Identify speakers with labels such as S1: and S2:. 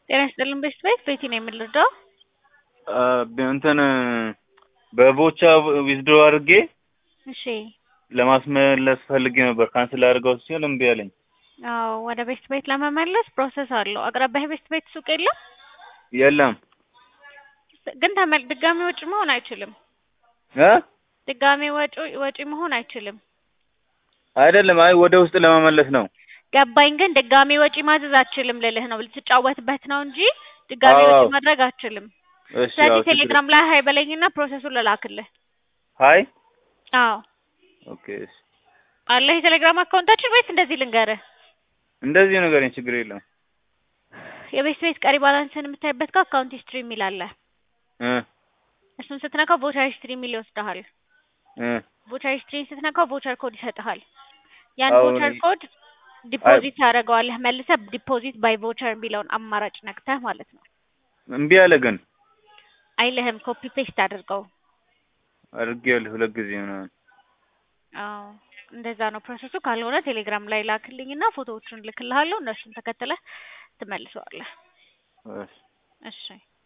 S1: ጤና ይስጥልን ቤስት ቤት ቤቲ ነው የምንረዳው።
S2: እንትን በቦቻ ዊዝድሮ አድርጌ
S1: እሺ
S2: ለማስመለስ ፈልጌ ነበር። ካንስል አድርገው ሲል እምቢ አለኝ።
S1: አዎ ወደ ቤስት ቤት ለመመለስ ፕሮሰስ አለው። አቅራቢያ ቤስት ቤት ሱቅ የለም
S2: የለም
S1: ግን ተመል ድጋሚ ወጪ መሆን አይችልም።
S2: እ
S1: ድጋሚ ወጪ ወጪ መሆን አይችልም።
S2: አይደለም፣ አይ ወደ ውስጥ ለመመለስ ነው።
S1: ገባኝ። ግን ድጋሚ ወጪ ማዘዝ አችልም ልልህ ነው። ልትጫወትበት ነው እንጂ ድጋሚ
S2: አዎ፣
S1: ወጪ
S2: አዎ።
S1: ማድረግ አችልም።
S2: እሺ፣
S1: ስለዚህ
S2: አዎ፣ ችግር
S1: ቴሌግራም ላይ ሀይ በለኝና ፕሮሰሱን ልላክልህ።
S2: ሀይ
S1: አዎ
S2: ኦኬ፣ እሺ።
S1: አለህ የቴሌግራም አካውንታችን ወይስ እንደዚህ ልንገርህ?
S2: እንደዚህ ንገረኝ፣ ችግር የለም።
S1: የቤት ቤት ቀሪ ባላንስን የምታይበት ጋር አካውንት ሂስትሪ የሚል አለ።
S2: እ
S1: እሱን ስትነካው ቮቸር ሂስትሪ የሚል ይወስድሃል።
S2: እ
S1: ቮቸር ሂስትሪን ስትነካው ቮቸር ኮድ ይሰጥሃል። ያን
S2: አዎ፣
S1: ቮቸር
S2: እኔ-
S1: ኮድ ዲፖዚት ታደርገዋለህ። መልሰህ ዲፖዚት ባይ ቮቸር የሚለውን አማራጭ ነክተህ ማለት ነው።
S2: እምቢ አለ ግን
S1: አይልህም፣ ኮፒ ፔስት አድርገው።
S2: አድርጌያለሁ ሁለት ጊዜ ምናምን።
S1: አዎ እንደዛ ነው ፕሮሰሱ። ካልሆነ ቴሌግራም ላይ ላክልኝና ፎቶዎቹን ልክልሃለሁ። እነሱን ተከትለህ ትመልሰዋለህ።
S2: እሺ።
S1: እሺ